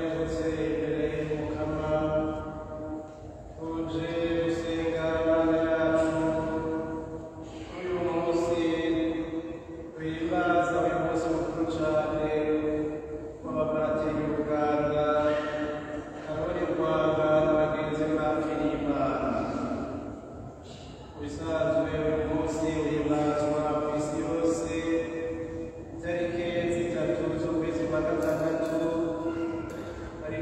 twazindutse imbere y'umukama tuje gusenga imana yacu kuri uyu munsi twihimbaza uyu munsi mukuru cane w'abapadiri b'Uganda karori rwanda na bagenzi bapfiriye imana bisanzwe uyu munsi uhimbazwa ku isi yose tariki zitatu z'ukwezi kwa gatandatu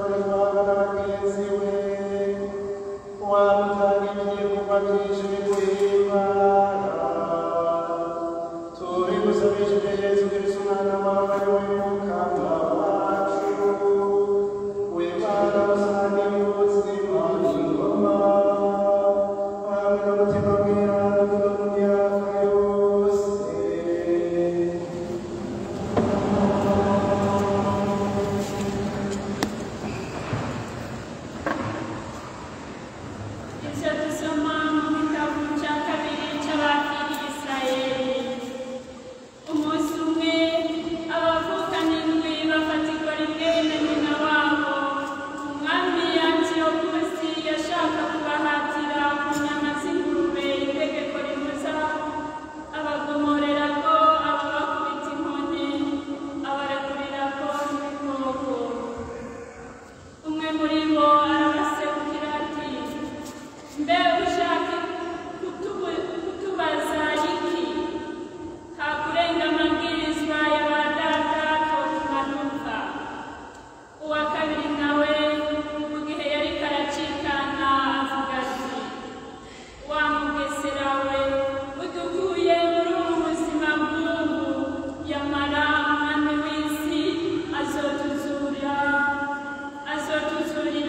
Icyo dusoma mu gitabo cya kabiri cy'abakiriye Isirayeli. Umunsi umwe abavukana indwi bafatirwa rimwe na nyina wabo. Umwami Antiyokusi yashaka kubahatira ku nyama z'ingurube itegeko ribuza abagomorera ko ababakubita inkoni abarekurira ko n'ibikoko. Umwe muri bo arabaserukira ati mbe ushaka kutubu- kutubaza iki hakurenga amabwirizwa ya ba data ko tumanuka uwa kabiri nawe mu gihe yari karacikana avuga ati wa mugesera we udukuye muri ubu buzima bw'ubu yamara umwami w'isi azotuzura azotuzurira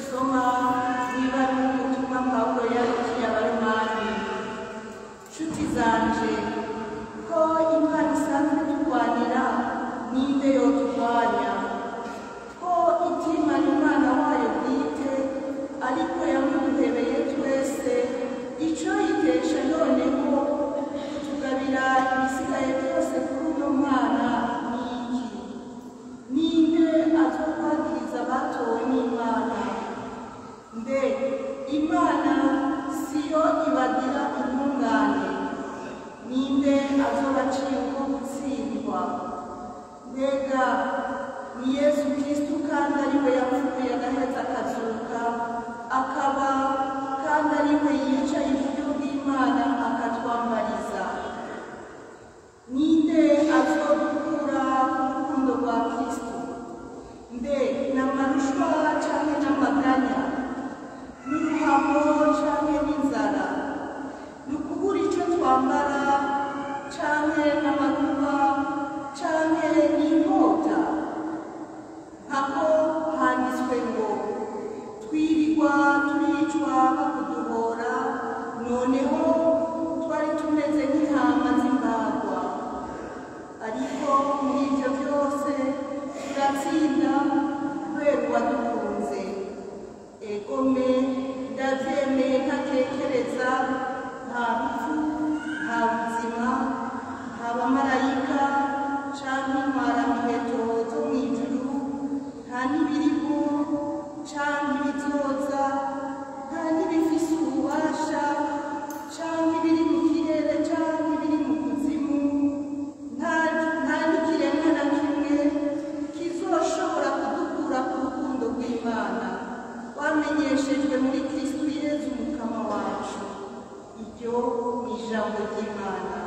dusoma niba ari ubutumwa pawulo yandikiye abaromani nshuti zanje ko imana isanzwe turwanira ninde yoturwanya ko itimana umwana wayo bwite ariko yamuduhebeye twese icyo yitesha noneho kutugabira ibisigaye byose kuri uno mwana ni iki ninde azokwagiriza abatowe n'imana mbe imana siyo ibagira intungane ninde azobaciye uko gutsindwa mbega ni yesu kristu kandi ari we yapfuye agaheza akazuka akaba kandi ari we yicaye iburyo bw'imana akatwambariza ninde azodukura ku rukundo rwa kristu mbe ni amarushwa canke n'amaganya n'uruhamo canke n'inzara ni ukubura ico twambara canke n'amakuba canke n'inkota nkako handitswe ngo twirirwa turicwa bakuduhora noneho twari tumeze nk'intama z'imbagwa ariko muri ibyo byose turatsinda kubera uwadukunze egome ndabyemeye ntatekereza nta rupfu nta buzima nta bamarayika canke intwaramiheto zo mu ijuru nta n'ibiriho canke ibizoza nta n'ibifise ububasha canke ibiri mu kirere canke ibiri mu kuzimu nta nta n'ikiremwa na kimwe kizoshobora kudukura ku rukundo rw'imana wamenyeshejwe muri kristu yezu mukama wacu iryo ni ijambo ry'imana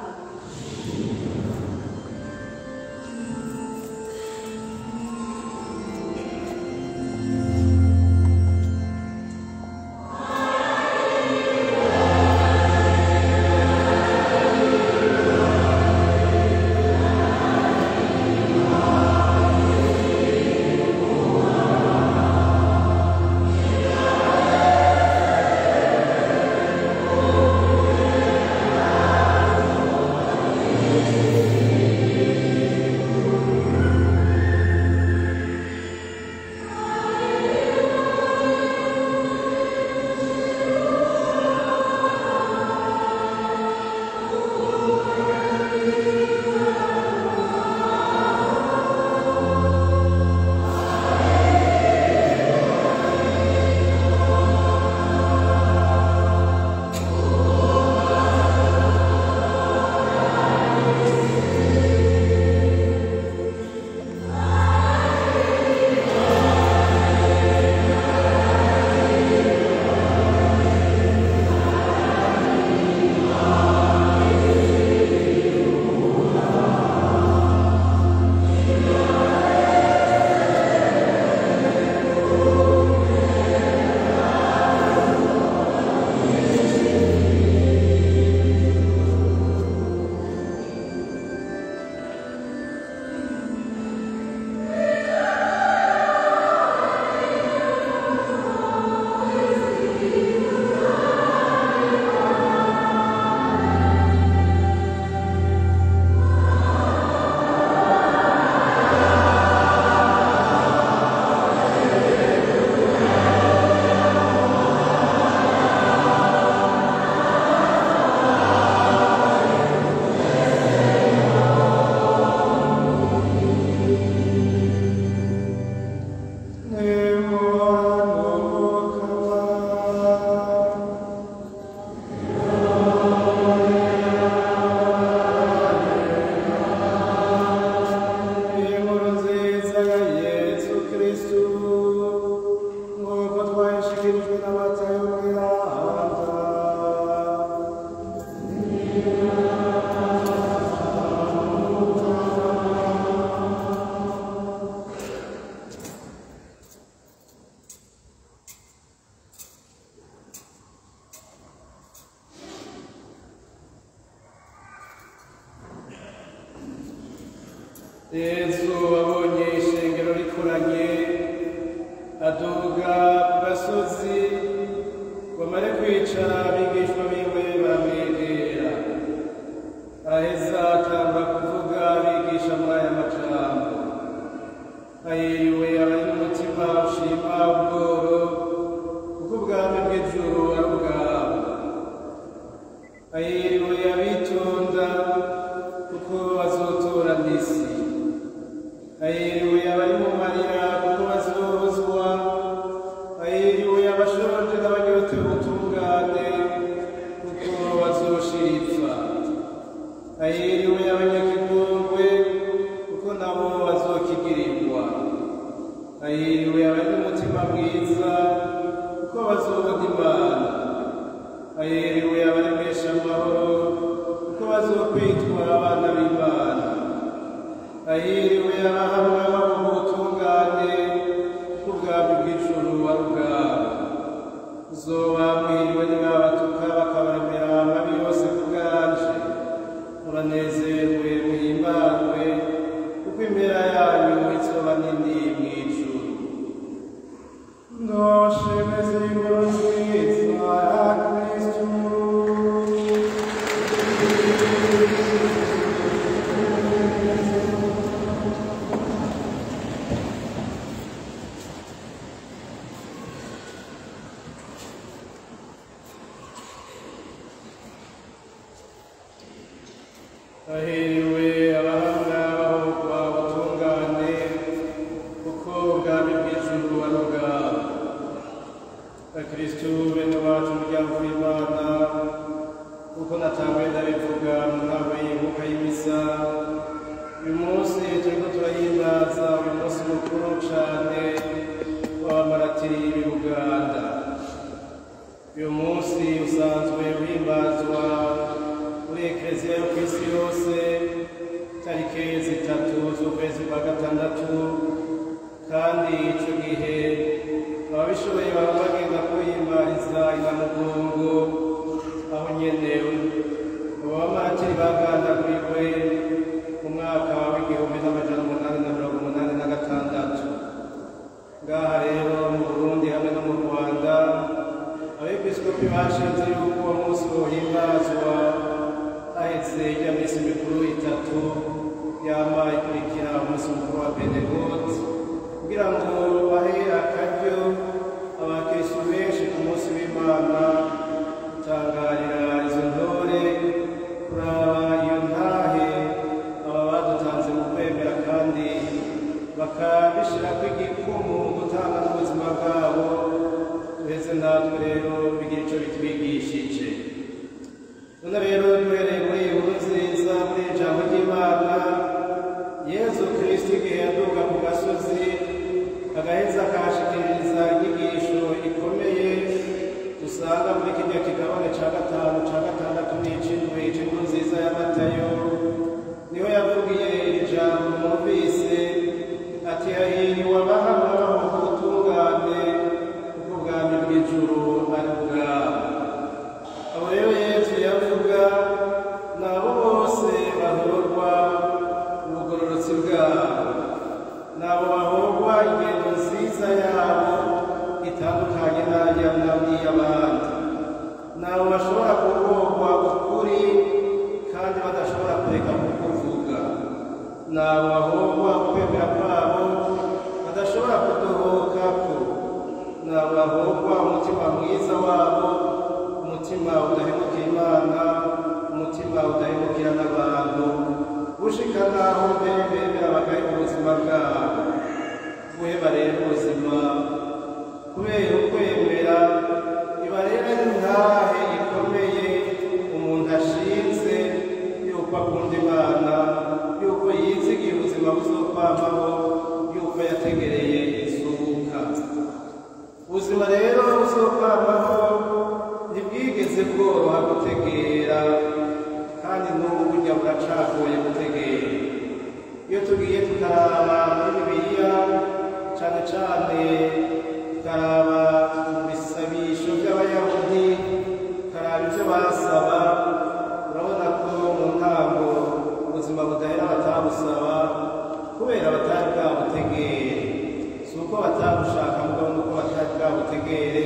yesu abonye ishengero rikoranye aduga ku gasozi bamare kwicara abigishwa biwe baramwegera araheza atangura kuvuga abigisha muri aya majambo ayiriwe abari n'umutima ushima ubworo kuko ubwami bw'ijuru ari ubwabo ayiriwe abitonda kuko bazotora n'isi ayiriwe abari mu marira kuko bazohozwa ayiriwe abashonje n'abanyotewe ubutungane kuko bazoshiripfa ayiriwe abanyakigongwe kuko nabo bazokigirirwa ayiriwe abari n'umutima mwiza kuko bazobona imana ayiriwe abaremesha amahoro kuko bazokwitwa abana b'imana ayiriwe abahamwa babo mu butungane kuko ubwami bw'ijuru ari ubwabo uzoba mwiriwe nibabatuka bakabaremera amabi yose ku bwanje muranezerwe muhimbarwe kuko impera yanyu izoba nini mw'ijuru ndoshemeze inkuru nziza ya kristu hahiriwe abahanga bahogwa ubutungane kuko ubwami bw'ijuru ari ubwabo bakristu bene wacu umuryango w'imana kuko natangwe ndabivuga mu ntango y'inkuka y'imisa uyu munsi turiko turahimbaza uyu munsi mukuru cane w'abamaratiri b'i buganda uyu munsi usanzwe uhimbazwa muri ekleziya yo ku isi yose tariki zitatu z'ukwezi kwa gatandatu kandi ico gihe ababishoboye baba bagenda kuhimbariza inamugongo aho nyene abo bamaratiri bagandaguriwe mu mwaka w'igihumbi n'amajana umunani na mirongo umunani na gatandatu ngaha rero mu burundi hamwe no mu rwanda abepiskopi bashinze yuko uwo munsi wohimbazwa haheze ijya minsi mikuru itatu yama ikurikira umunsi mukuru wa pentekote kugira ngo bahe akaryo abakristu benshi ku munsi w'imana gutangarira izo ntore kuraba iyo ntahe aba badutanze mu kwemera kandi bakabishirako igikumu mu gutanga n'ubuzima bwabo uheze natwe rero bigira ico bitwigishije none rero duhereye muri iyi nkuru nziza muri iri jambo ry'imana yezu kristo igihe yaduga ku gasozi agaheza akahashikiririza inyigisho ikomeye dusanga muri kirya kigabane ca gatanu ca gatandatu n'icindwi c'inkuru nziza ya matayo niho yavugiye iri jambo mwumvise ati hahiriwe abahamwa baho ku butungane kuko ubwami bw'ijuru ari ubwabo abo rero yesu yavuga ni abo bose bahorwa ubugororotsi bwabo ni abo bahorwa ingendo nziza yabo itandukanye n'iy'abandi ni abo bashobora guhorwa ukuri kandi badashobora kureka kukuvuga ni abo bahorwa ukwemera kwabo badashobora kudohokako ni abo bahorwa umutima mwiza wabo umutima udahemukira imana umutima udahemukira n'abantu gushika naho mbere bemera bagahe ubuzima bwabo guheba rero ubuzima kubera ukwemera iba rero intahe ikomeye umuntu ashinze yuko akunda imana yuko yizigiye ubuzima buzokwamaho yuko yategereye izuka ubuzima rero buzokwamaho ntibwigeze bworoha gutegera kandi n'ubu burya buracagoye gutegera iyo tugiye tukaraba muri bibiliya cane cane tukaraba mu bisabisho by'abayahudi tukaraba ibyo basaba urabona ko mu ntango ubuzima budahera batabusaba kubera batari bwabutegere si uko batabushaka mugabo nuko batari bwabutegere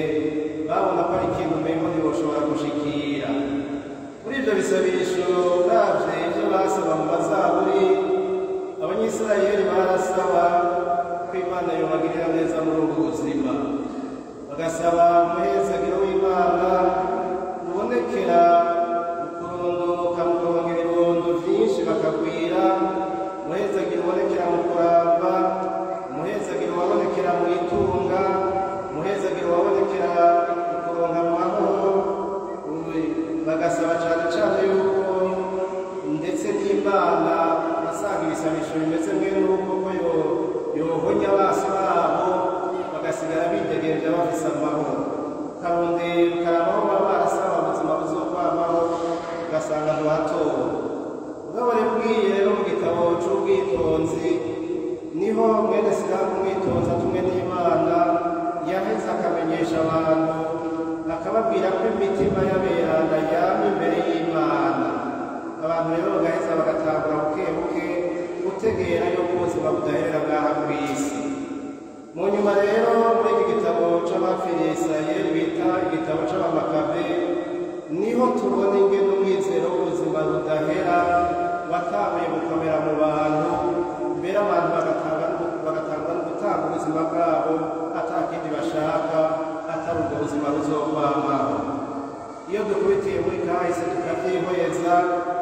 bisabisho uravye ivyo basaba mu mazaburi abanyisirayeli barasaba ko imana yobagirira neza muri ubwo buzima bagasaba umuhezagiro w'imana ubonekera mu kurondoka mu kurongera ibibondo vyinshi bakagwira umuhezagiro ubonekera mu kuramba umuhezagiro wabonekera mu itunga umuhezagiro wabonekera mu kuronka amahoro bagasaba cyane cyane yuko ndetse n'imana asanga ibisabisho bimeze mwe n'uko ko yo- yohonya abasi babo bagasigara bidegereje bafise amahoro karondera ukarabaho baba barasaba ubuzima buzokwamaho ugasanga ntiwatowe ubwo bari bwiye rero mu gitabo c'ubwitonzi niho mwene sinamu umwitonzi atumwe n'imana yaheze akamenyesha abantu akababwira ko imitima y'aberanda yama imbere y'imana abantu rero bagaheza bagatangura buke buke gutegera yuko ubuzima budaherera bwaha ku isi mu nyuma rero muri iki gitabo c'abapfiriye isirayeli bita igitabo c'abamakabe niho tubona ingene umwizero w'ubuzima budahera watanguye gukomera mu bantu mbere abantu bagatanga bagatanga no gutanga ubuzima bwabo ata kindi bashaka atari ubwo buzima buzokwamaho iyo dukubitiye muri kahise tukavyihweza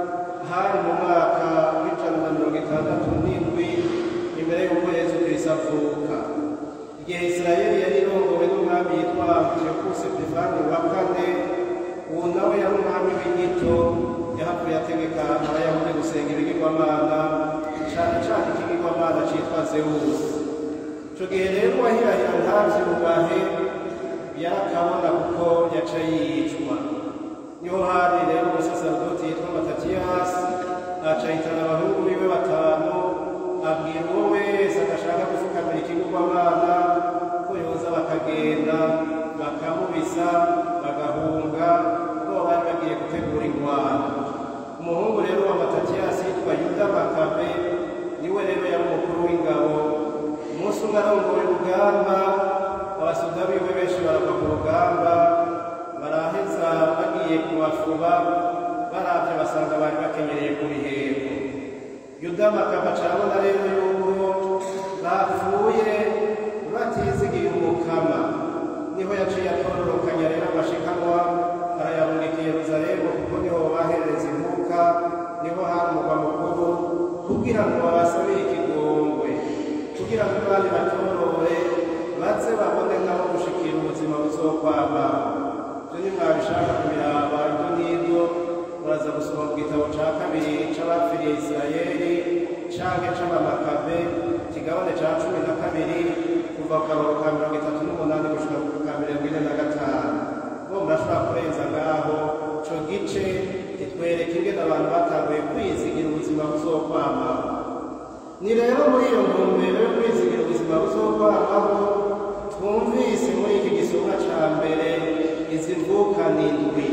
hari mu mwaka w'ijana na mirongo itandatu n'indwi imbere y'uko yesu kristo avuka igihe isirayeli yari irongowe n'umwami yitwa antiokusi epifani wa kane uwo nawe yari umwami w'inyito yahavuye ategeka abayahudi gusenga ibigirwamana cane cane ikigirwamana citwa zewusi ico gihe rero uwahirahira ntavyubahe yarakabona kuko yaca yicwa niho hari rero umusaserdoti yitwa matatiyasi aca ahitana abahungu biwe batanu abwira uwo wese adashaka gufukamira ikigirwamana ko yoza bakagenda bakamubisa bagahunga kuko bari bagiye gutegura ingwano umuhungu rero wa matatiyasi yitwa yuda makabe niwe rero yari umukuru w'ingabo umunsi umwe arongoye urugamba abasoda biwe benshi barava ku rugamba baraheza bagiye kubafuba baravye basanga bari bakenyereye ku biheko yuda makaba carabona rero yuko bapfuye batizigiye umukama niho yaciye atororokanya rero amashikanwa arayarungika i yeruzalemu kuko niho bahereza impuka niho hari umugwa mukuru kugira ngo babasabire ikigongwe kugira ngo abandi batorore baze babone nabo gushikira ubuzima buzokwama ibyo nimwabishaka kubiraba ibyo n'ibyo muraza gusoma mu gitabo ca kabiri c'abapfiriye isirayeli canke c'abamakabe ikigabane ca cumi na kabiri kuva ku kabaro ka mirongo itatu n'umunani gushika ku ka mirongo ine na gatanu bo murashobora kurenza ngaho ico gice kitwereka ingene abantu batanguye kwizigira ubuzima buzokwamaho ni rero muri iyo ntumbero yo kwizigira ubuzima buzokwamaho twumvise muri iki gisomwa ca mbere izi mvuka n'indwi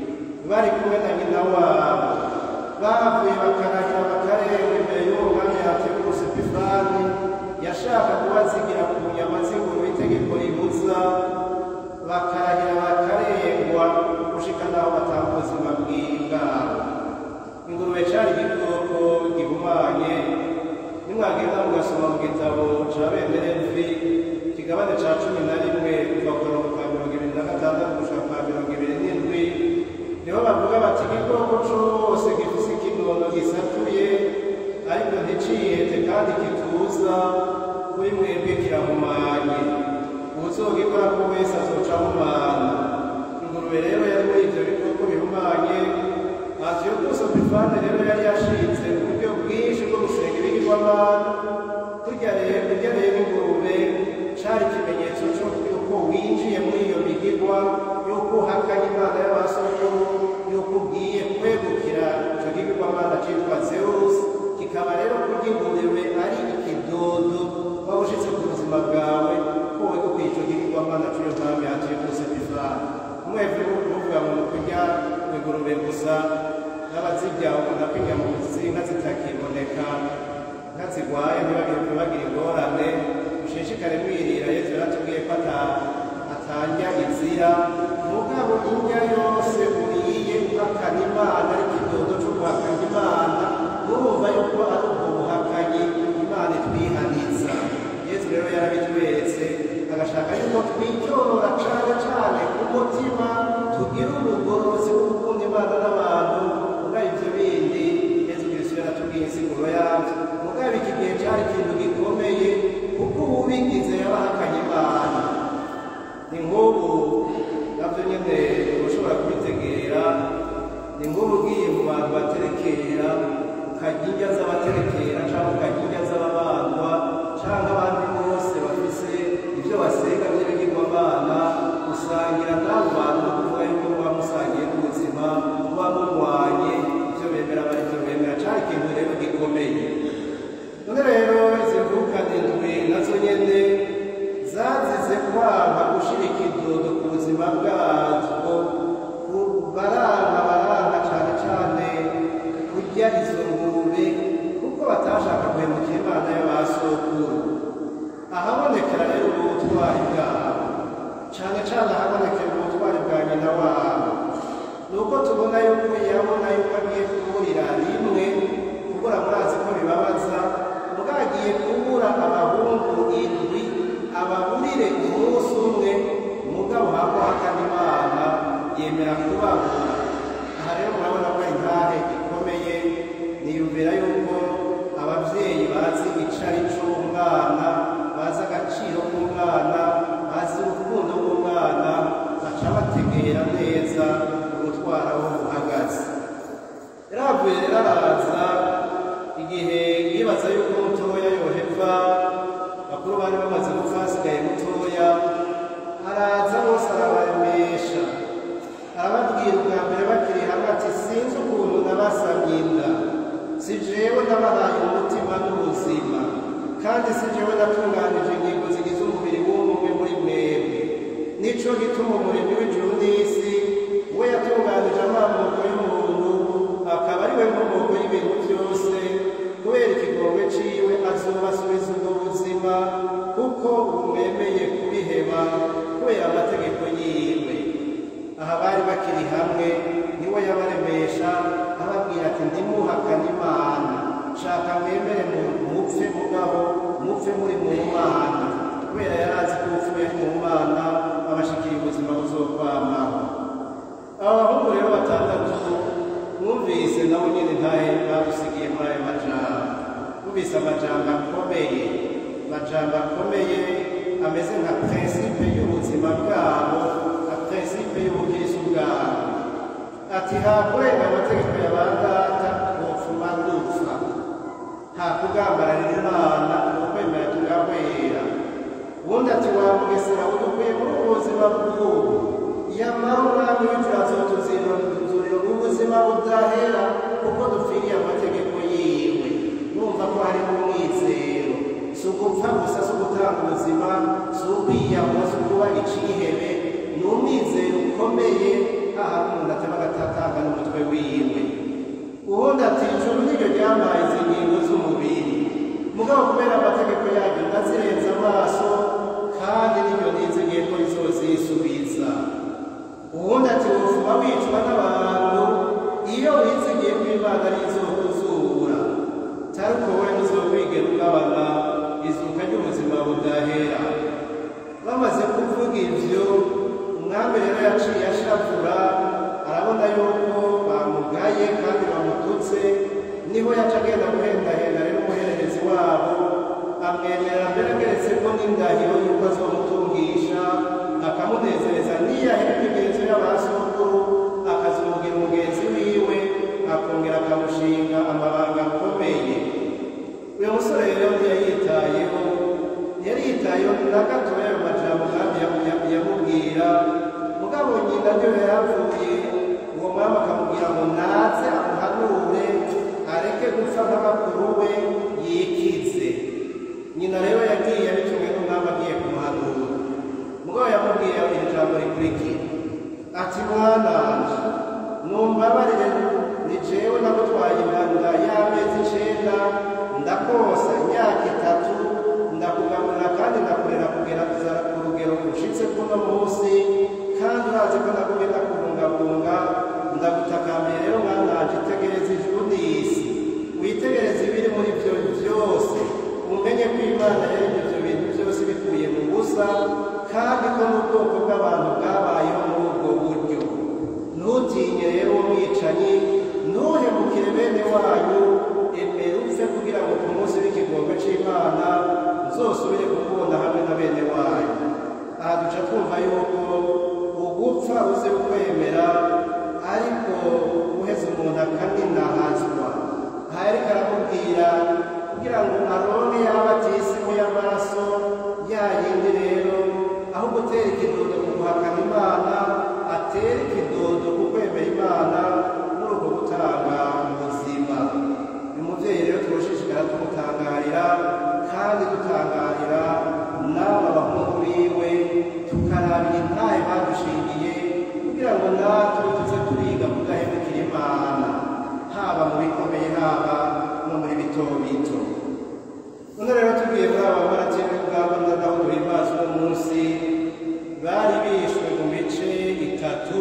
bari kumwe na nyina wabo bavuye bakarahira bakarenga imbere y'uwo mwanya yategurusi epifani yashaka kubazigira ku nyama z'inguru itegeko ribuza bakarahira bakarengwa gushika n'aho batanga ubuzima bw'ibwabo ingurube cari igikoko gihumanye nimwagenda mugasoma mu gitabo ca bemerevi ikigabane ca cumi na rimwe kuva ku mirongo ka mirongo ibiri na gatandatu gushika kwa mirongo ibiri n'indwi niho bavuga bati igikoko cose gifise ikinono gisatuye ariko nticihete kandi kituza kuri mwebwe kirahumanye uzogikora ko wese azoca ahumana ingurube rero yari muri ivyo bikoko bihumanye antiyokusi opifane rero yari yashinze uburyo bwinshi bwo gusenga ibigirwamana kurya rero kurya rero ingurube cari ikimenyetso c'uko winjiye muri iyo migirwa yuko uhakanye imana y'abasokuru yuko ugiye kwegukira ico gigirwamana citwa zewusi kikaba rero kurya ingurube ari ikidodo waba ushitse ku buzima bwawe ko wegukira ico gigirwamana c'iyo mpamvu antiyokusi opifane umwebwe kuvuga mu kurya ingurube gusa n'abazirya ubona ko inyama z'inka zitakiboneka inka zirwaye ntibagire ntibagire ingorane mushishikare mwirira yesu yaratubwiye ko ata- atanja izira mugabo indya yose uriye uhakana imana ariko ikidodo cyo guhakanya imana murumva yuko ari ubwo buhakanyi imana itwihaniza yesu rero yarabitweretse agashaka yuko twicyorora cane cane ku mutima tugira ubugorozi bwo gukunda imana n'abantu mugabo ivyo bindi yesu kristo yaratubwiye insiguro yavyo mugabo iki gihe cari ikintu gikomeye kuko uwubigize yabahakanye imana ni nk'ubu nabyo nyine ushobora kubitegera ni nk'ubu ugiye mu bantu baterekera ukarya indya z'abaterekera cyangwa ukarya indya z'ababandwa cyangwa abandi bose bafise ibyo basenga by'ibigirwamana usangira n'abo bantu kuvuga yuko muba musangiye n'ubuzima muba murwanye ibyo bemera bari byo bemera cyari ikintu rero gikomeye none rero izi mvuka ndwi nazo nyene zazize kwanga gushira ikidodo ku buzima bwazo ku- baranga baranga cane cane kurya izo ngurube kuko batashaka guhemukira imana y'abasokuru ahabonekera rero ubutwari bwabo cane cane ahabonekera ubutwari bwa nyina wabo nuko tubona yuko yabona yuko agiye kuburira rimwe kubura murazi ko bibabaza bwagiye kubura abahungu indwi ababurire umunsi umwe mugabo haguhakana imana yemera kubabura aha rero murabona ko intahe ikomeye niyumvira yuko ababyeyi bazi icari c'umwana bazi agaciro k'umwana bazi urukundo rw'umwana baca bategera neza umutwaro aho uhagaze yaravuye rero araza igihe yibaza yuko mutoya yoheva bakuru bari bamaze gupfa hasigaye mutoya araza bose arabaremesha arababwira ubwa mbere bakiri hamwe ati sinzi ukuntu nabasamye inda si jewe nabahaye umutima n'ubuzima kandi si jewe natunganije ingingo zigize umubiri w'umwe muri mwebwe nico gituma umuremyi w'ijuru n'isi we yatunganije amamoko y'umuntu akaba ari we nkomoko y'ibintu byose kubera ikigongwe ciwe azobasubiza ubwo buzima kuko bumwemeye kubiheba kubera amategeko yiwe aha bari bakiri hamwe niwe yabaremesha ababwira ati ndimuhakana imana shaka mwemere mu- mupfe mugabo mupfe muri mu mana kubera yari azi ko upfuye ari mu mana abashikiriye ubuzima buzokwamaho aba bahungu rero batandatu mwumvise nabo nyine ntahe badusigiye muri ayo majambo mwumvise amajambo akomeye amajambo akomeye ameze nka prinsipe y'ubuzima bwabo nka prinsipe y'ubukristo bwabo ati hakurenga amategeko ya ba data wopfuma dupfa nta kugambararira imana ukwemera tugahwera ubundi ati wamugesera udukwiye muri ubu buzima bw'ubu yamara umwami w'ijuru azotuzirira ubuzima budahera kuko dupfiriye amategeko yiwe numva ko harimo umwizero si ugupfa gusa si ugutanga ubuzima si ukwiyahura si ukuba icihebe ni umwizero ukomeye hahandi umuntu atema agatatanga n'umutwe wiwe ubundi ati ijuru niryo ryampaye izi ngingo z'umubiri mugabo kubera amategeko yaryo ndazirenza amaso kandi niryo nizigiye ko rizozisubiza ubundi ati wufuma wicwa n'abantu iyo wizigiye ko imana ari izokuzura cyari uko wowe ntuzobwigera ugabana izuka ry'ubuzima budahera bamaze kuvuga ibyo umwami rero yaciye ashavura arabona yuko bamugaye kandi bamututse niho yaca agenda guhendahenda rero umuhererezi wabo amwemerera mbere ageretse ko n'indahiro yuko azomutungisha akamunezereza niyahera imigenzo y'abasokuru akazomugira umugenzi wiwe akongera akamushinga amabanga akomeye uyu musore rero ntiyayitayeho ntiyari yitayeho na gatoya ayo majambo kandi yamu- yamu- yamubwira mugabo nyina niyo yarapfuye uwo mwami akamubwira ngo naze amuhanure areke gupfa nk'abakuru we yikize nyina rero yagiye bitumwe n'umwami agiye kumuhanura mugabo yamubwiye iri jambo rikurikira ati mwananje numbabarire ni jewe nagutwaye inda y'amezi icenda ndakosa imyaka itatu ndakugaburira kandi ndakurera kugera kuzara ku rugero rushitse kuno munsi kandi urazi ko nagumye ndakubungabunga ndagutakambiye rero mwananje itege imana yaremye ibyo bintu byose bikuye mu busa kandi ko n'ubwoko bw'abantu bwabayeho muri ubwo buryo ntutinye rero uwo mwicanyi ntuhemukire bene wanyu emera upfe kugira ngo ku munsi w'ikigongo cy'imana nzosubire kukubona hamwe na bene wanyu aha duca twumva yuko ugupfa uze ukwemera ariko uheze umuntu akaninahazwa aha yariko aramubwira kugira ngo aronke yaba atisimu y'amaraso ya yindi rero aho gutera ikidodo ku guhakana imana atera ikidodo ku kwemera imana muri ubwo gutanga ubuzima uyu mubyeyi rero twoshishikara tumutangarira kandi dutangarira n'aba bahungu biwe tukarabira intahe badushingiye kugira ngo natwe tuze turiga kudahemukira imana haba mu bikomeye haba no muri bito bito none rero tugiye muri aba barateye ubwabo na gahunda y'imbazi uno munsi bari bishwe mu mice itatu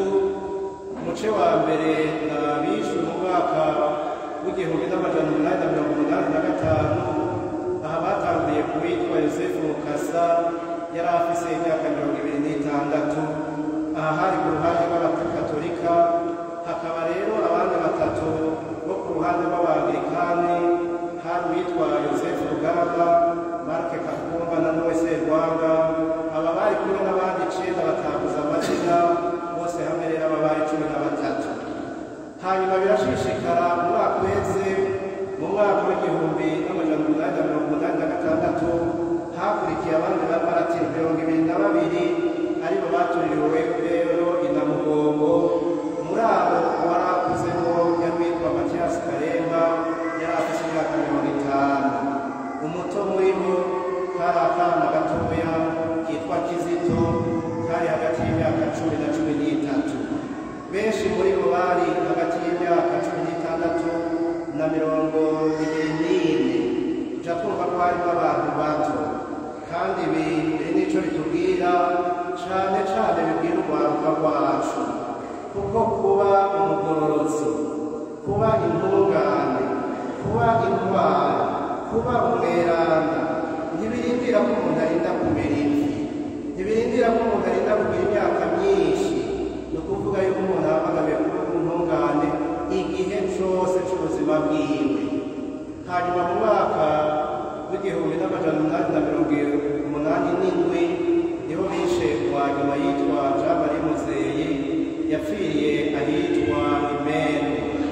umuce wa mbere ni abishwe mu mwaka w'igihumbi n'amajana umunani na mirongo umunani na gatanu aha batanguye ku witwa yosefu mukasa yari afise imyaka mirongo ibiri n'itandatu aha hari ku ruhande rw'abakatolika hakaba rero abandi batatu bo ku ruhande rw'abangirikani hari uwitwa yosefu rugamba marke kakumba na nowe serwanga aba bari kumwe n'abandi icenda bataguza amazina bose hamwe rero aba bari cumi na batatu hanyuma birashishikara mu mwaka uheze mu mwaka w'igihumbi n'amajana umunani na mirongo umunani na gatandatu hakurikiye abandi b'amaratiro mirongo ibiri na babiri aribo batuririwe rero inamugongo muri abo wari akuzemo yari witwa matiyasi karemba yari afite imyaka mirongo itanu umuto muri bo kari akana gatoya kitwa kizito kari hagati y'imyaka cumi na cumi n'itatu benshi muri bo bari hagati y'imyaka cumi n'itandatu na mirongo ibiri n'ine tuca twumva ko harimo abantu bato kandi ibi biri n'icyo bitubwira cyane cyane bibwira urwaruka rwacu kuko kuba umugororotsi kuba intungane kuba intwari kuba umweranda ntibirindira ko umuntu arinda kumera imvi ntibirindira ko umuntu arinda kugira imyaka myinshi ni ukuvuga yuko umuntu ahamagariwe kuba intungane igihe cyose cy'ubuzima bwiwe hanyuma mu mwaka w'igihumbi n'amajana umunani na mirongo umunani n'indwi niho bishe kwa nyuma yitwa jean marie muzeyi yapfiriye ahitwa imenu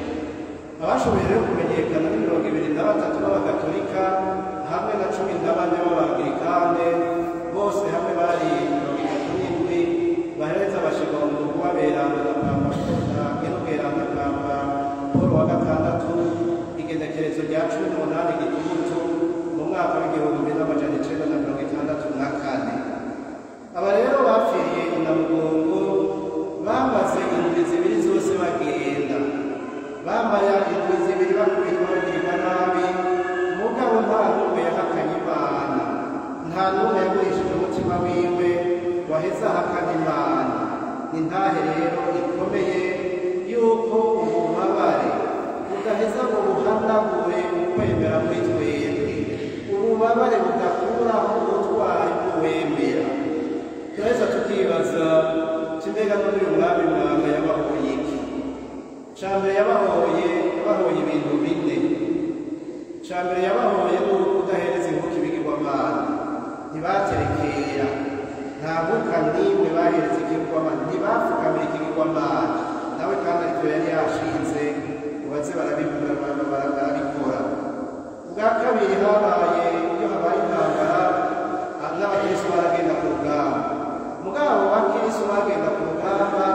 abashoboye rero kumenyekana ni mirongo ibiri na batatu b'abagatolika hamwe na cumi na bane b'abangirikane bose hamwe bari mirongo itatu n'indwi bahereza bashirwa mu rugo beranda na papa inubweranda papa paul wa gatandatu igenekerezo rya cumi n'umunani gitugutu mu mwaka w'igihumbi n'amajana icenda na mirongo itandatu na kane aba rero bapfiriye inamugongo bamaze indwi zibiri zose bagenda bambaye indwi zibiri bakubitwa bagirwa nabi mugabo nta n'umwe yahakanye imana nta n'umwe yagurishije umutima wiwe waheze ahakana imana ni ntahe rero ikomeye yuko ububabare budaheza ngo buhanagure ukwemera muri twebwe ububabare budakuraho ubutwari bw'uwemera turaheza tukibaza kimbega n'undi umwami mwanga yabahoye iki cambere yabahoye yabahoye ibintu bine cambere yabahoye n'uko udahereza inkuka ibigirwamana ntibaterekera nta nkuka n'imwe bahereza ikigirwamana ntibapfukamira ikigirwamana nawe kandi aricyo yari yashinze ngo baze barabikora barabikora ubwa kabiri habaye iyo habaye intambara n'abakristo baragenda ku rugamba mugabo bakristo bagenda ku rugamba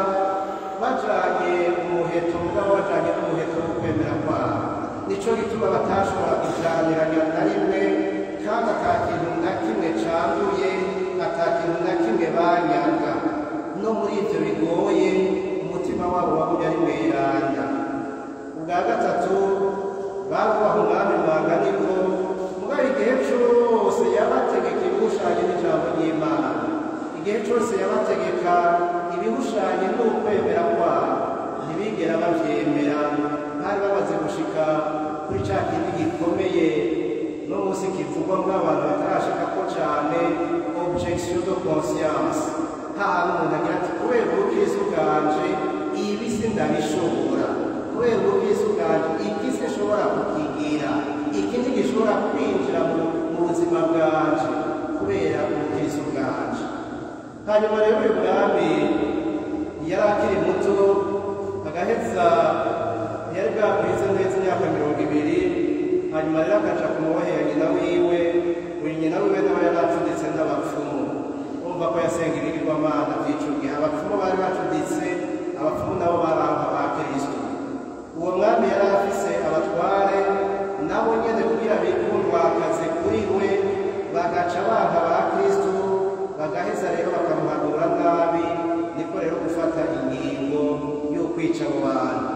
bajanye umuheto mugabo bajanye n'umuheto wo kwemera kwabo nico gituma batashobora kujaniranya na rimwe kandi ata kintu na kimwe canduye ata kintu na kimwe banyaga no muri ivyo bigoye umutima wabo wagumye ari mweranda ubwa gatatu babubaha umwami mwanganiko mugabo igihe cose yabategeka ibihushanye n'ijambo ry'imana igihe cose yabategeka ibihushanye n'ukwemera kwabo ntibigera bavyemera bari bamaze gushika kuri ca kindi gikomeye no munsi kivuga ngombwa abantu batarashikako cyane objection de conscience hahantu umuntu agira ati kubera ubukristo bwanje ibi sindabishobora kubera ubukristo bwanje iki sinshobora kukigira iki ntigishobora kwinjira mu mu buzima bwanje kubera ubukristo bwanje hanyuma rero uyu mwami yari akiri muto agaheza yari bwakwize neza imyaka mirongo ibiri hanyuma rero akaja kumubohera nyina wiwe uyu nyina wiwe nawe yari acuditse n'abapfumu umva ko yasenga ibigirwamana by'ico gihe abapfumu bari bacuditse abapfumu nabo baranga ba kristo uwo mwami yari afise abatware nabo nyene kugira bikundwakaze kuri we bagaca banka ba kristo bagaheza rero bakamuhanura nabi niko rero gufata ingingo yo kwica abo bantu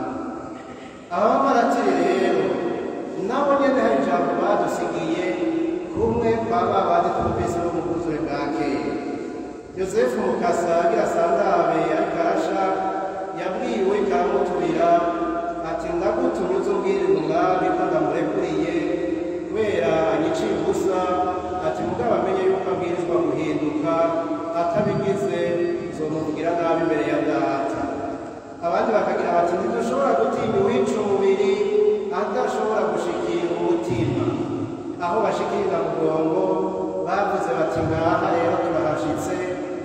abamaratiri rero nabo nyene hari ijambo badusigiye kumwe kwa ba bandi twumvise bo mu bwuzure bwa kera yosefu mukasa agira sandabe ariko arasha yabwiwe karamuturira ati ndagutumye uze umbwirire umwami ko ndamurekuriye kubera anyiciye ubusa ati mugabo amenye yuko abwirizwa guhinduka atabigize zomuvugira nabi imbere ya data abandi bakagira bati ntidushobora gutinya uwica umubiri adashobora gushikira umutima aho bashikirira mugongo bavuze bati ngaha rero turahashitse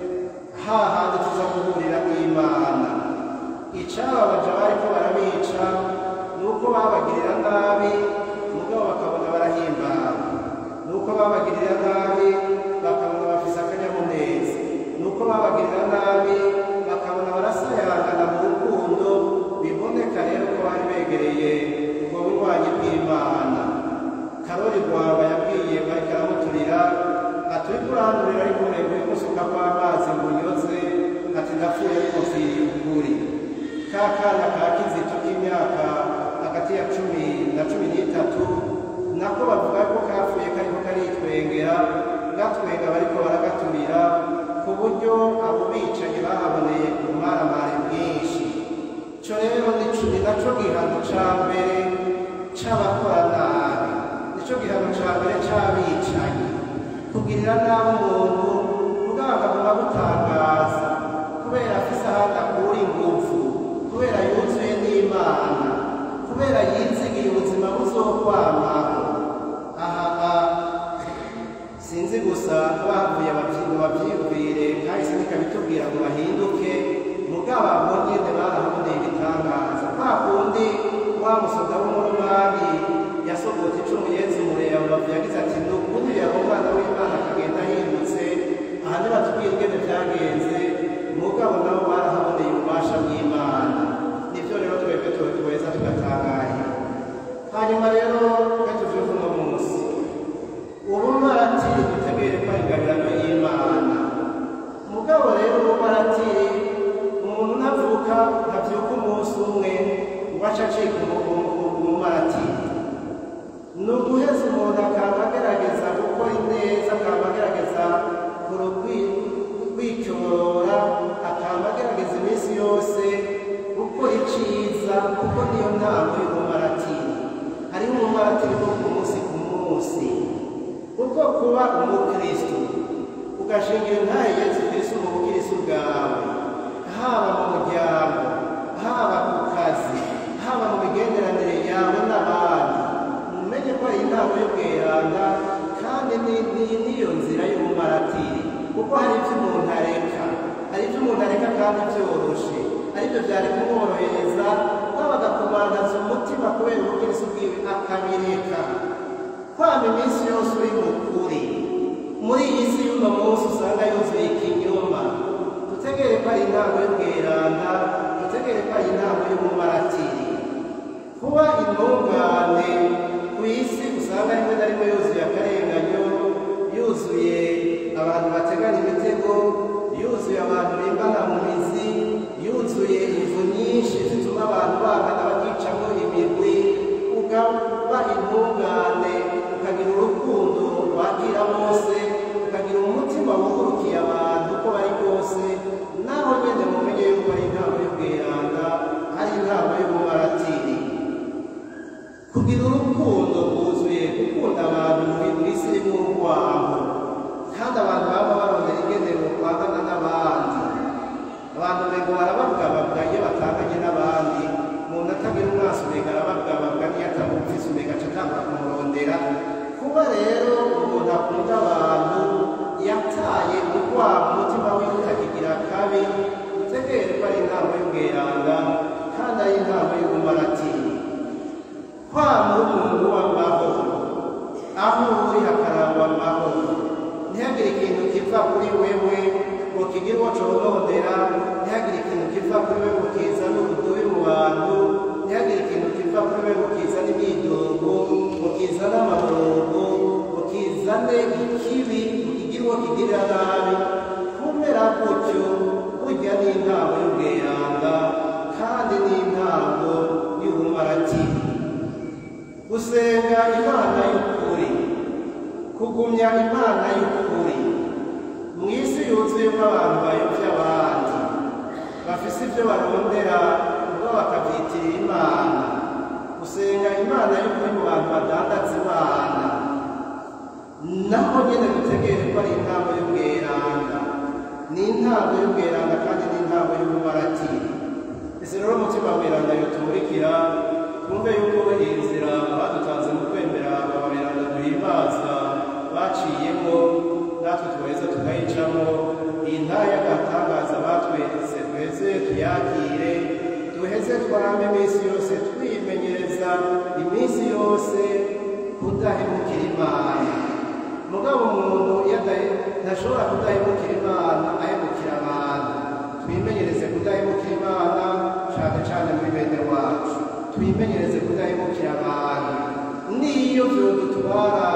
hahandi tuza guhurira n'imana icababaja bariko barabica nuko babagirira nabi mugabo bakabona barahimbara nuko babagirira nabi bakabona bafise akanyamuneza nuko babagirira nabi bakabona barasayangana mu rukundo biboneka rero ko bari begereye ubwo bunywanyi bw'imana karori rwaba yabwiye bariko aramuturira ati uriko urandurira ariko urego gusuka kw'amazi ngo unyoze ati ndapfuye ariko mfiriye ukuri ka kana ka kizito k'imyaka hagati ya cumi na cumi n'itatu nako bavuga ko kapfuye kariko karitwengera gatwenga bariko baragaturira ku buryo abo bicanyi bahaboneye ubumaramare bwinshi co rero nico ni naco gihano ca mbere c'abakora nabi nico gihano ca mbere c'abicanyi kugirira nabi umuntu muganga muba gutangaza kubera afise ahandi akura inguvu kubera yuzuye n'imana kubera yizigiye ubuzima buzokwamaho aha sinzi gusa bavuye ababyinnyi babyibwire kahise nikabitubwira ngo bahinduke mugabo abo nyene barahaboneye ibitangaza kwa kundi wa musoda w'umurumani yasogote icumu yeze umureba bavuye yagize ati ni ukuri yaba umwana w'imana akagenda ahindutse aha nibatubwira ingene vyagenze mugabo nabo barahaboneye ububasha bw'imana nivyo rero twebwe tuweza tugatangarira hanyuma rero gatuvyuka uno munsi ubumaratiri dutegere ko ari ingabirano y'imana mugabo rero ubumaratiri umuntu ntavuka ntavyuka umunsi umwe ngo aca acika umumaratiri ni uguheza umuntu akaba agerageza gukora ineza akaba agerageza kwicyorora akaba agerageza iminsi yose gukora iciza kuko niyo ntango y'umumaratiri hariho umumaratiri wo ku munsi ku munsi kuko kuba umukristo ugashingira ntayo yesu kristo mu bukristo bwawe haba mu muryango haba ku kazi haba mu migenderanire yawe n'abandi mumenye ko ari intango y'ubweranda kandi niyo nzira y'umumaratiri kuko hari ibyo umuntu areka hari ibyo umuntu areka kandi byoroshe aribyo byari kumworohereza kwabaga kubangaza umutima kubera ubukristo bwiwe akabireka kwama iminsi yose uri mu kuri muri iyi si y'uno munsi usanga yuzuye ikinyoma dutegere ko ari intango y'ubweranda dutegere ko ari intango y'umumaratiri kuba intungane ku isi usanga rimwe na rimwe yuzuye akarenganyo yuzuye abantu bategana imitego yuzuye abantu bimbana mu mizi yuzuye ivu nyinshi zituma abantu bangana bakicamo imigwi ukaba intungane ukagira urukundo wakira bose ukagira umutima wugurukiye abantu uko bari bwose naho nyine mumenye yuko ari inama y'ubweranda ari inama y'umumaratiri kugira urukundo rwuzuye gukunda abantu muri isi irimo abantu mbego barababwababwa iyo batanganye n'abandi umuntu atagira umwaso mbega arababwababwa niyo atamufise mbega aca atangura kumurondera kuba rero umuntu akunda abantu yataye urwabo umutima wiwe utakigira kabi utegere ko ari inama y'ubweranga kandi ari inama y'ubumaratiri kwama umuntu w'amahoro aho uri hakarangwa amahoro ntihagire ikintu kiva kuri wewe ngo kigire uwo conondera ntihagire ikintu kiva kuri wewe ngo kizane ubudubi mu bantu ntihagire ikintu kiva kuri wewe ngo kizane imyidogo ngo kizane amaborogo ngo kizane ikibi ngo kigire uwo kigirira nabi kumera gutyo burya ni intango y'ubweranga kandi ni intango y'ubumaratiri gusenga imana y'ukuri kugumya imana y'ukuri mu isi yuzuyemo abantu bayobya abandi bafise ibyo barondera ubwo bakabyitirira imana gusenga imana y'ukuri mu bantu badandaza imana naho nyine dutegere ko ari intango y'ubweranga ni intango y'ubweranga kandi ni intango y'ubumaratiri ese rero umutima w'ubweranga yotumurikira twumve yuko iyi nzira badutanze mu kwemera ababeranga duhimbaza baciyemo natwe tuheze tukayicamo iyi ntara y'agatangaza batweretse duheze tuyakire duheze twarame iminsi yose twimenyereza iminsi yose kudahemukira imana mugabo umuntu iyo ntashobora kudahemukira imana ahemukira abantu twimenyereze kudahemukira imana cyane cyane muri bene wacu twimenyereze kudahemukira abantu n'iyo vyodutwara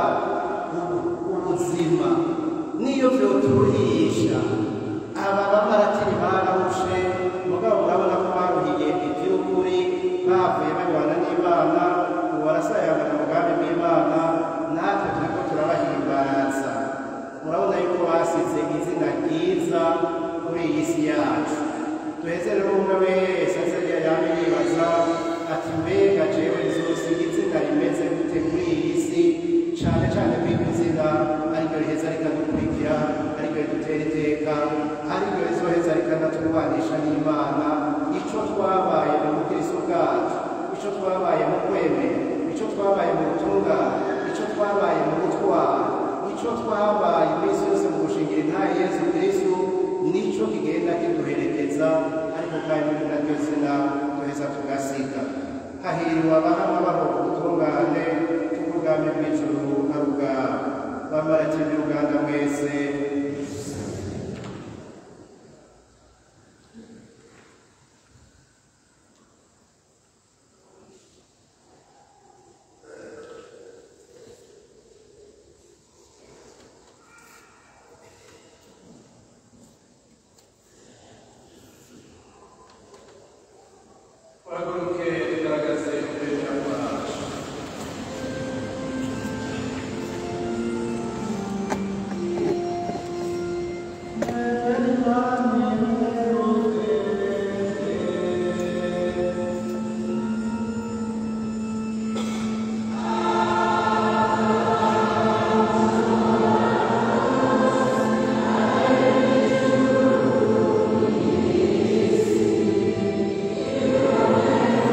ubuzima n'iyo vyoturuhisha aba bamaratiri barahushe mugabo urabona ko baruhiye ivy'ukuri bavuye barwana n'imana ubu barasayangana umugambi w'imana natwe turiko turabahimbaza murabona yuko basize izina ryiza kuri iyi si yacu duheze rero umwe wese azajya yame yibaza ati mbega jewe nzosiga izina rimeze gute kuri iyi si cane cane ko iryo zina ariryo riheza rikadukurikira ariryo ridutera iteka ariryo rizoheza rikanatwubanisha n'imana ico twabaye mu bukristo bwacu ico twabaye mu kwemera ico twabaye mu butungane ico twabaye mu gutwara ico twabaye iminsi yose mu gushingira intaye yesu kristo nico kigenda kiduherekeza ariko kandi muri naryo zina duheza tugasiga hahiriwe abahama baho ubutungane ubwami bw'ijuru ari ubwabo bamaratiye uganda mwese Wahaguruke tugaragaze ukwemera kwacu Amen.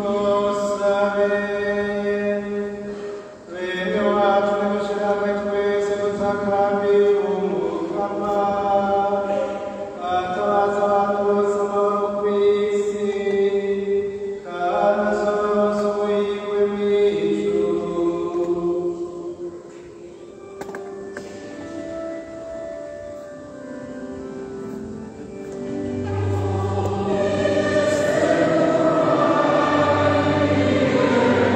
Amen.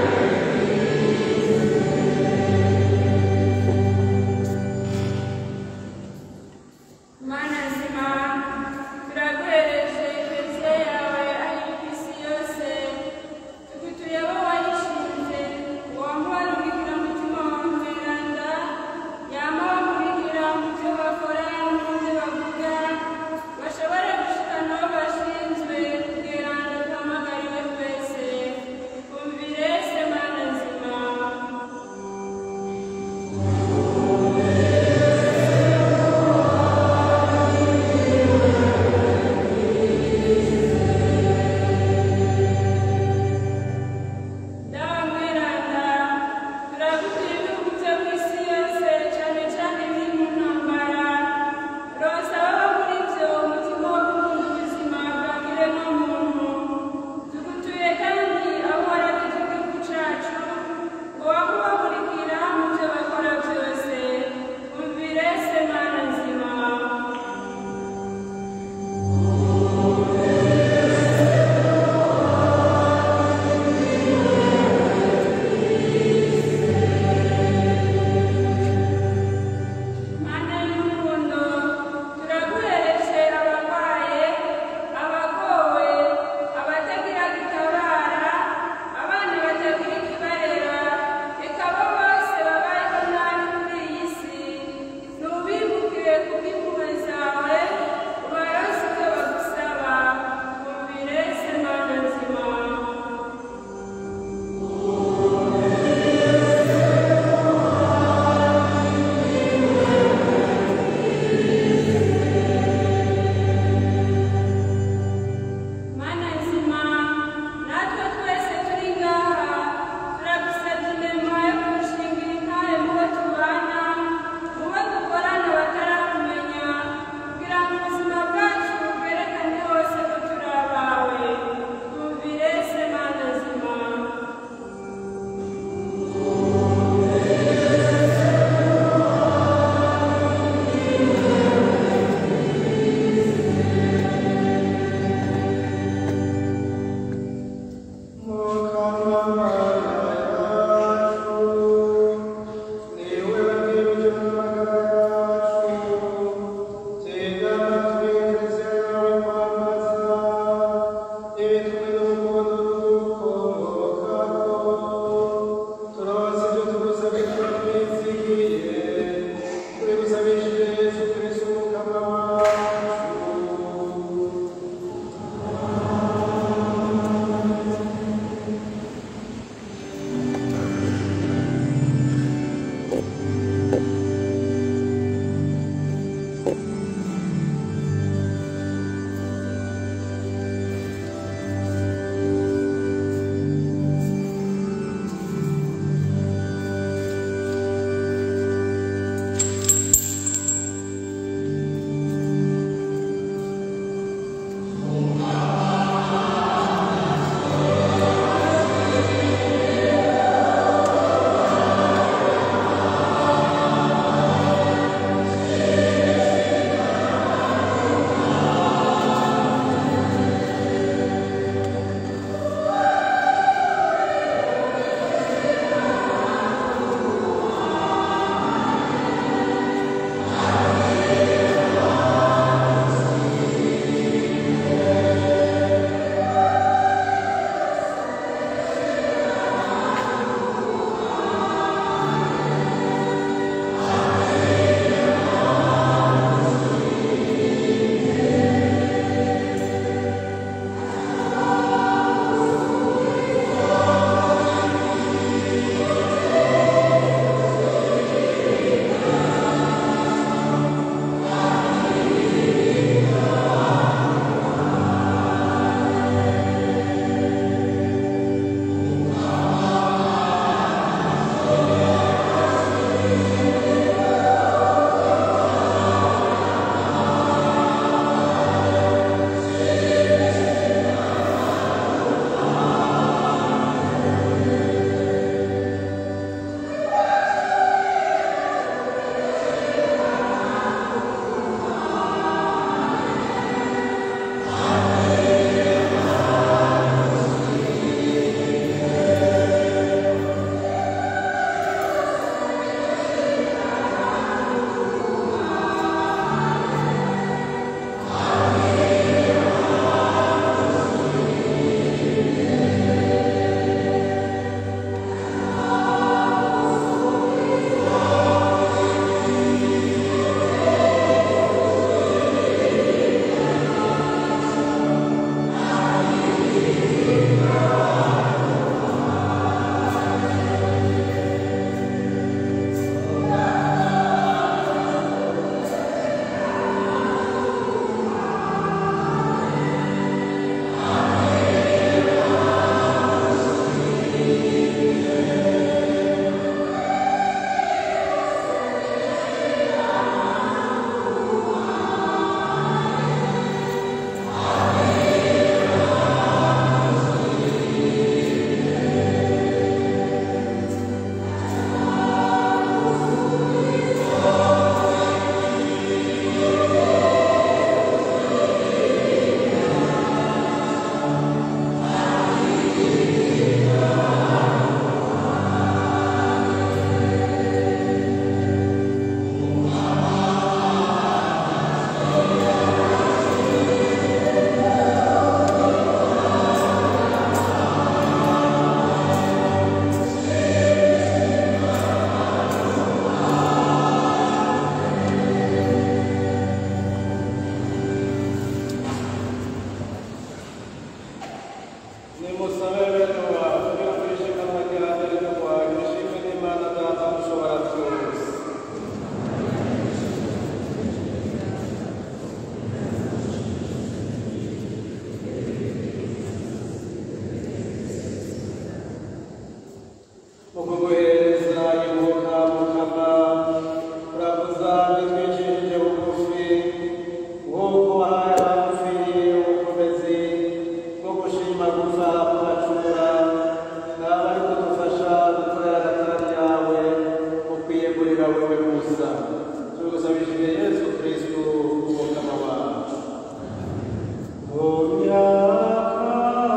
kuguhereza ibuka mukama urakuza bitwicishije bugufi nk'uko wahaye abagufiriye ubukomezi bwo gushima gupfa kubacura n'abari kudufasha gukorera agatara ryawe ukwiyegurira wewe gusa tugusabishije yesu kristu umukama wacu mu myaka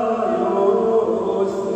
yose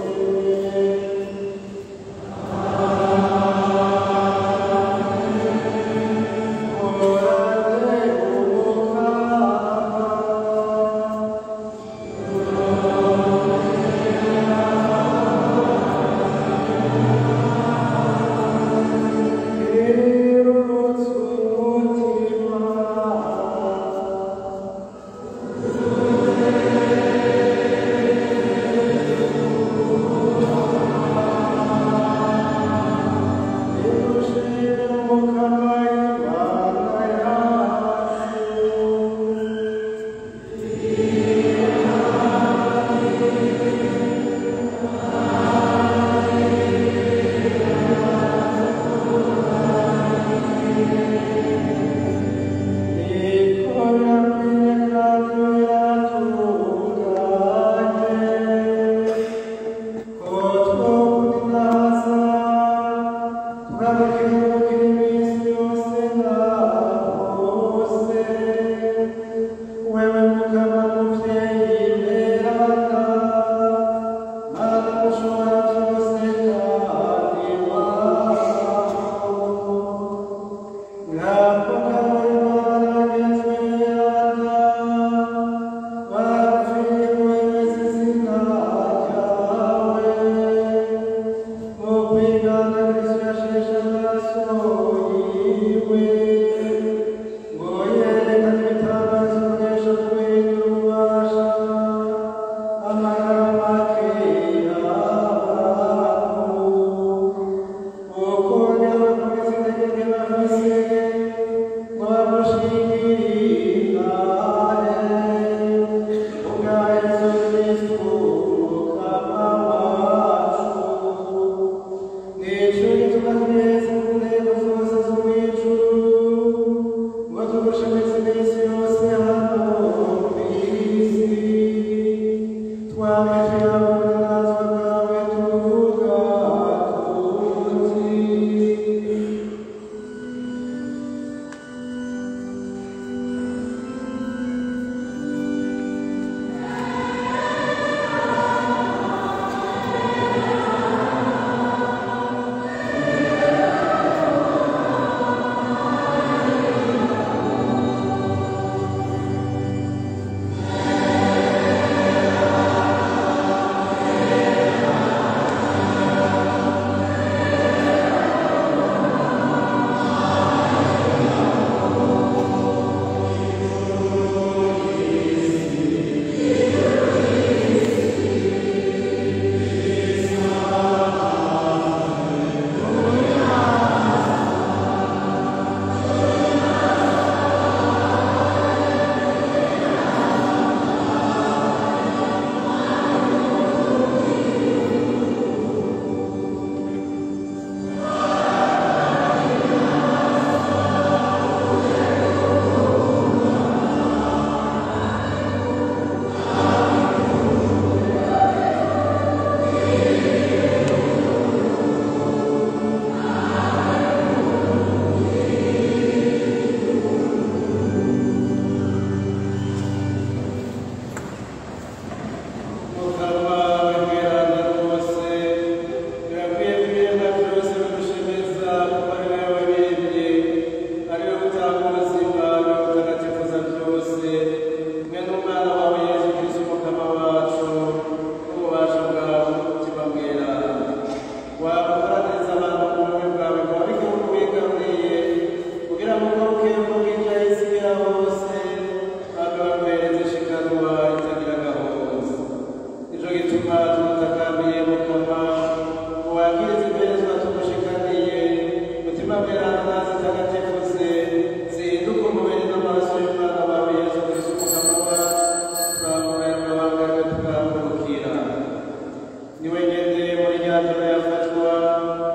niwe nyene muri rya joro yafatwa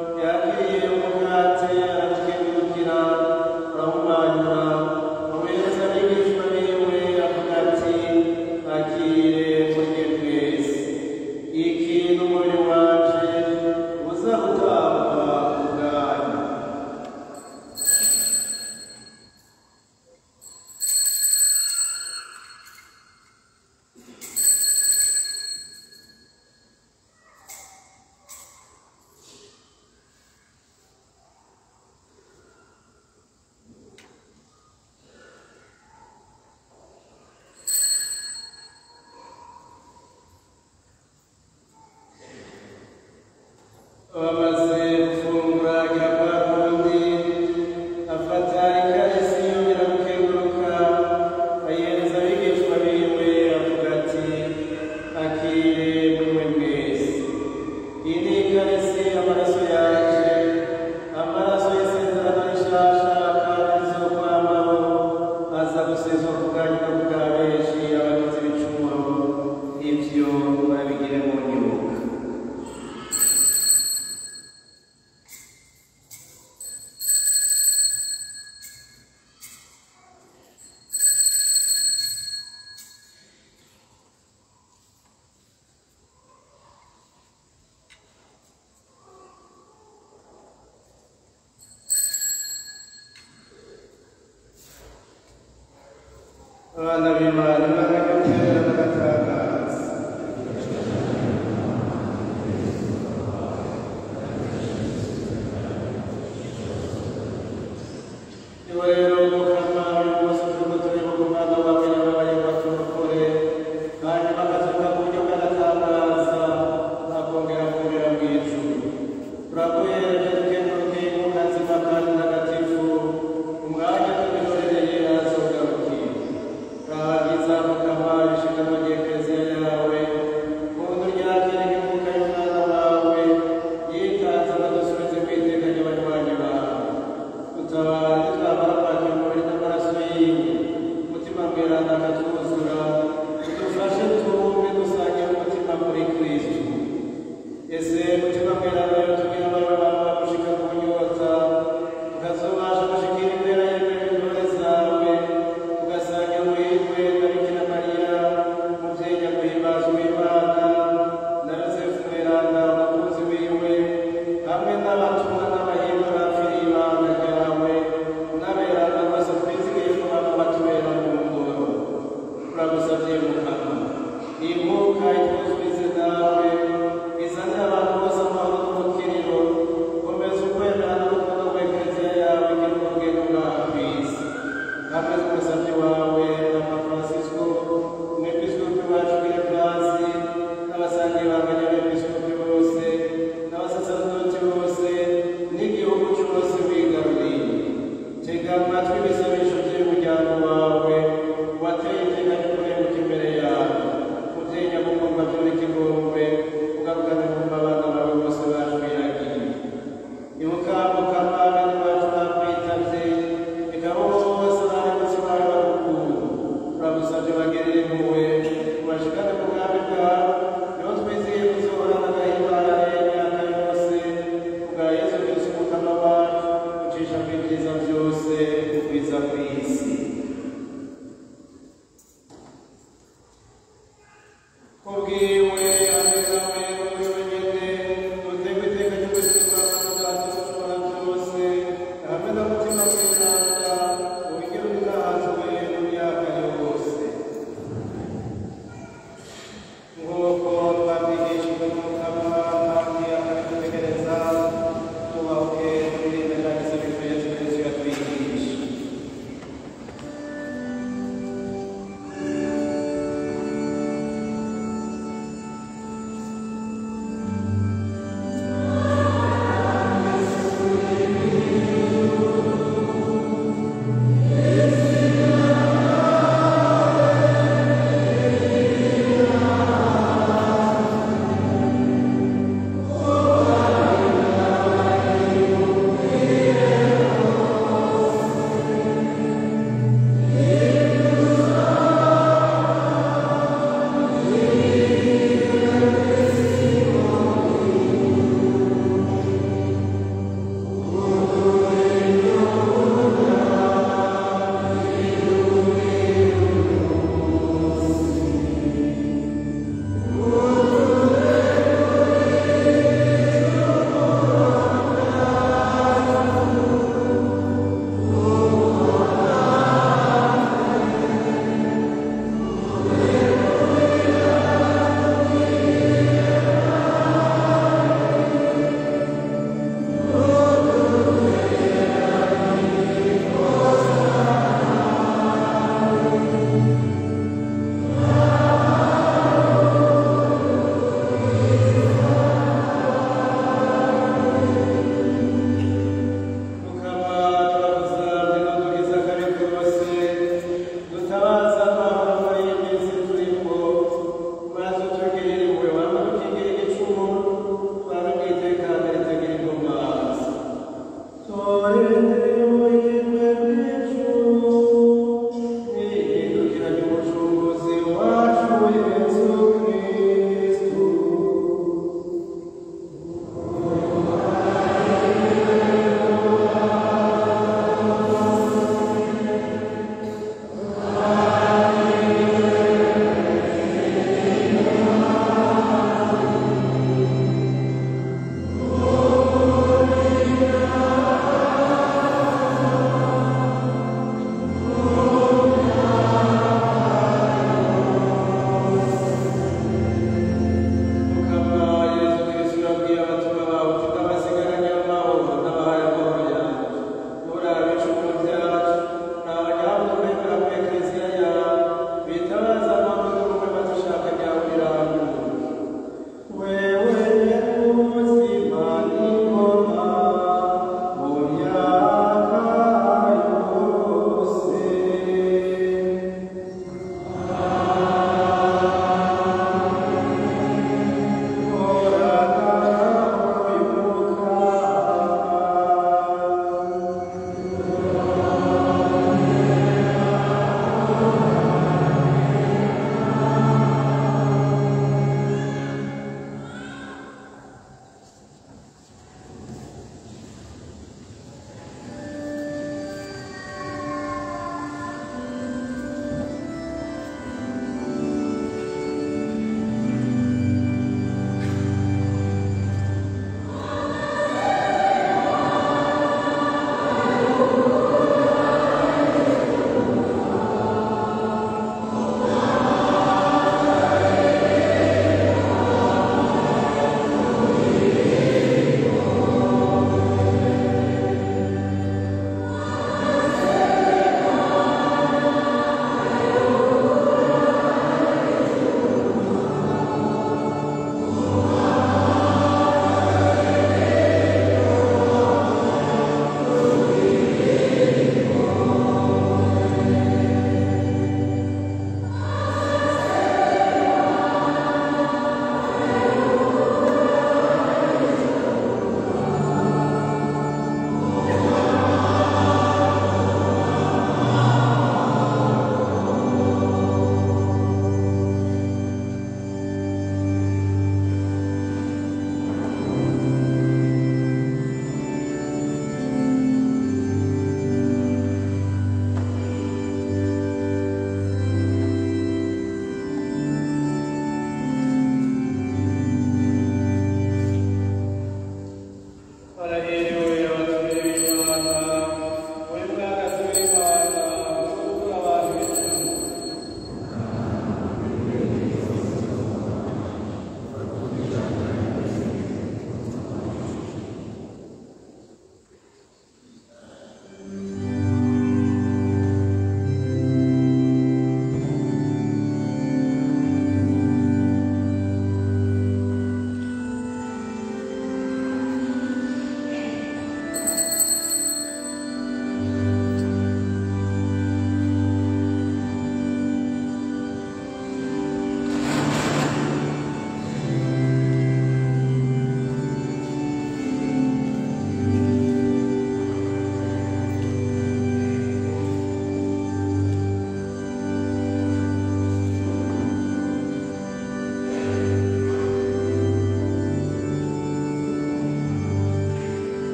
bamaze gufungura agira kwa kundi afata ikarisi yongera gukenguruka ayihereza abigishwa biwe avuga ati akire mwe mwese iyi ni ikarisi amaraso yanje amaraso y'isezerano rishasha kandi rizokwamaho aza gusezwa ku bwanyu no bwa benshi abagize ibicumuro ivyo murabigire mu nyuka abana b'imana n'agakomera n'agatangaza niba rero mukama uyu munsi turimo tureba ku mwana wawe yababaye baturokore hanyuma akazuka ku buryo bw'agatangaza akongera kongera mu ijuru turaguhereje tukenguruke inkunga nzima kandi ntagatifu umwanya tubirorereye arazogarukiye rahagiza mukama ibishingano by'ekereziya yawe muntu ryakira inkunga y'umwana wawe yitanze amadusubize ku iteka ry'abanywanyi bawe utabara twamara kwakira umubiri n'amaraso yiwe umutima mweranda akatwuzura udufashe tuwumve dusangira umutima muri kristu ese mutima mweranda yo tubwira abawe bawe bagushika ku nyota tukazobasha gushikira impera y'intebe intore zawe tugasangira amahirwe na bikira mariya muvyeyi nyakwibaza w'imana na yosefu mweranda umukunzi wiwe hamwe n'abatumwa n'abahimba bapfiriye ibanga ryawe n'aberanda bose twizigiye ko baba batubera mu ngoro turagusavye mukama inkuka itwuzurize nawe izanire abantu bose amahoro n'umukiriro komeza ukwemera n'urukundo rw'ekereziya yawe igira urugendo ngaha kw'isi hamwe n'umusavyi wawe papa francisco umwepiskopi wacu w'irevasi n'abasangiye banganya abepiskopi bose n'abasaserdoti bose n'igihugu cyose wigaruriye tega amatwi ibisabisho by'umuryango wawe wateye iteka ry'ukurenguka imbere yawe muvyeyi nyagukundwa by'urikigongwe ugarukane kumva abana bawe bose bashwiragiye ibuka mukama bene bacu bakwitavye ikaba bose bari munsi bawe bagukunda turagusavye bagirire impuhwe ubashikane ku bwami bwawe niho twizihiye kuzohorana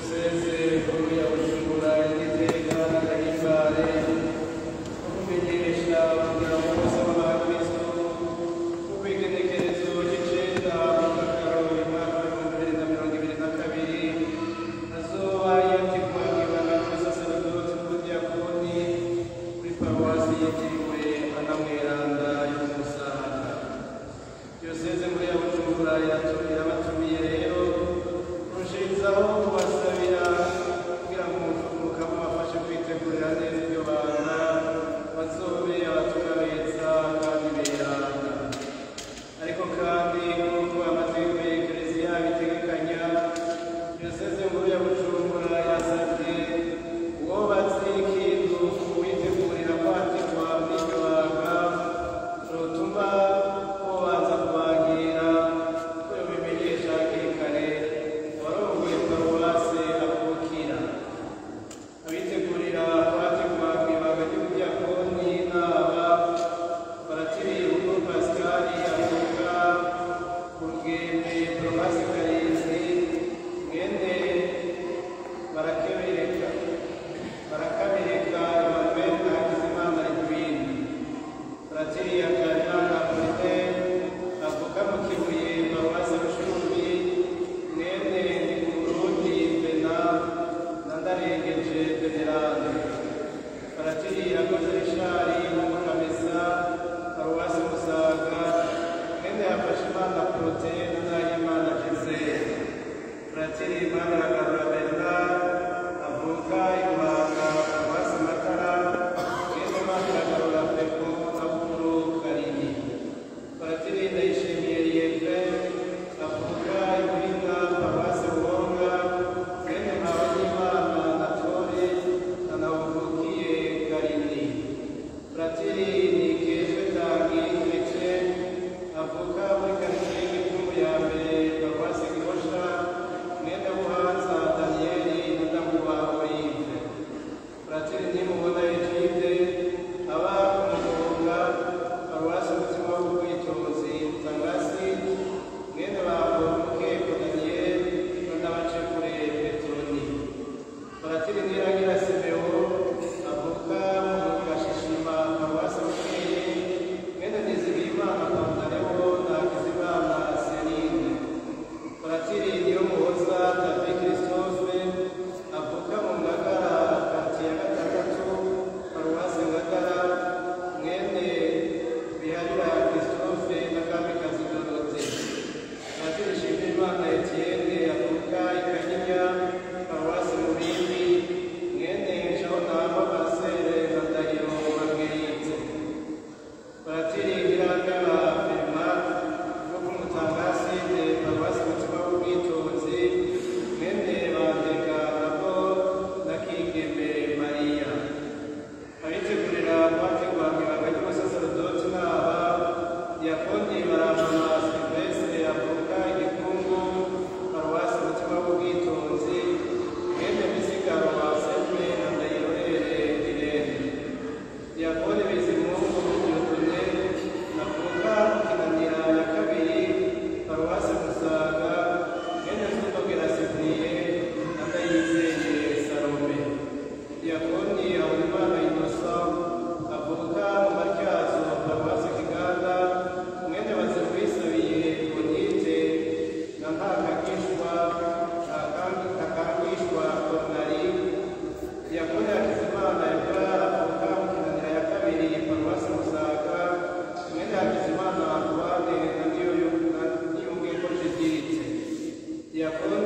yakobo